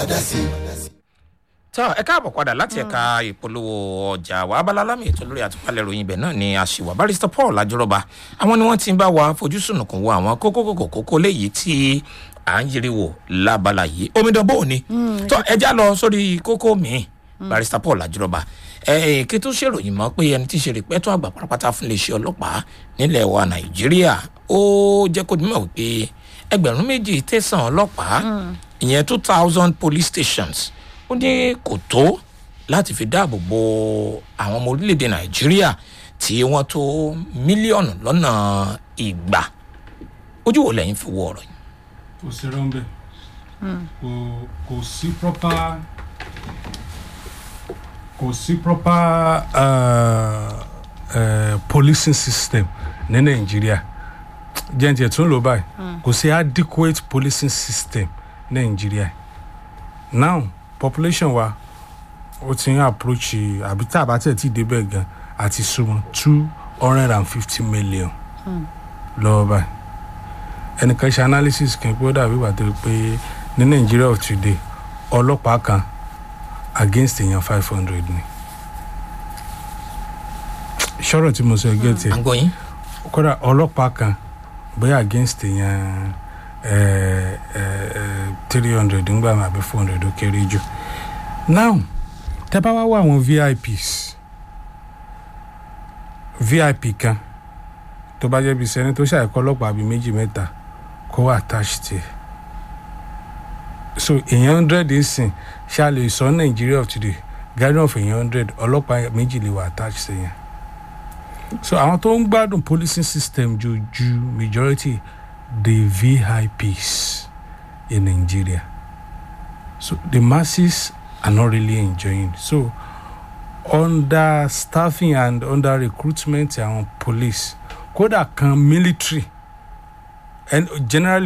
dá sí. tọ́ ẹ káàbọ̀ padà láti ẹ̀ka ìpolówó ọjà wa abala lámì ètò lórí àtúpalẹ̀ ìròyìn ibẹ̀ náà ni àṣìwà barista paul ajọrọba àwọn ni wọ́n ti ń bá wa fojú sùnùkùn wo àwọn kókókókó kókó léyìí tí à ń yiri wò lábala yìí omidan bò ní tọ́ ẹ já lọ sórí kókó míì barista paul ajọrọba ẹ kí tó ṣèròyìn mọ́ pé ẹni tí í ṣe rìpẹ́tọ́ àgbà pátápátá fún iléeṣẹ́ ọlọ́pàá nílẹ̀ wa nàìjíríà ó jẹ́ kó dímọ̀ wípé ẹgbẹ̀rún méjì tẹ̀sán ọlọ́pàá ìyẹn two thousand police stations ó ní kò tó láti fi dáàbò bo àwọn ọmọ orílẹ̀-èdè nàìjíríà tí wọ́n tó mílíọ̀nù lọ́nà ìgbà ojú wo lẹ́yìn fi wo ọ̀rọ̀ yìí. kò sí rọ́ńbẹ́ kò kò sí proper kò sí proper uh, uh, policing system ní nàìjíríà jẹ́ǹtì tún lò báyìí kò sí adequate policing system ní nàìjíríà now population wa ó ti ń approach àbí tá a bá tẹ̀ tí débẹ̀ gan àti súnmọ́ two hundred and fifty million lọ́wọ́ báyìí ẹnìkan ṣe analysis kan pé ó dàbí ìgbà tó yẹ pé ní nàìjíríà of today ọlọ́pàá kan against èèyàn five hundred ni ṣọ́rọ̀ tí mo sọ ẹgẹ́ tiẹ̀ à ń gbọ́ yín. kódà ọlọ́pàá kan bóyá against èèyàn three hundred ńgbà mi àbí four hundred ó kéré jù now tẹ bá wá wá àwọn vips vip kan tó bá jẹ́ bí sẹ́ni tó ṣàìkọ́ ọlọ́pàá bíi méjì mẹ́ta kó wà attached tiẹ̀ so èèyàn hundred ìsìn ṣá lè sọ nàìjíríà of today guardian of èèyàn hundred ọlọ́pàá méjì lè wà attached sí yẹn so àwọn tó ń gbádùn policing system ju ju majority the vips in nigeria so the masses are not really enjoying so under staffing and under recruitment àwọn police kódà kan military and generally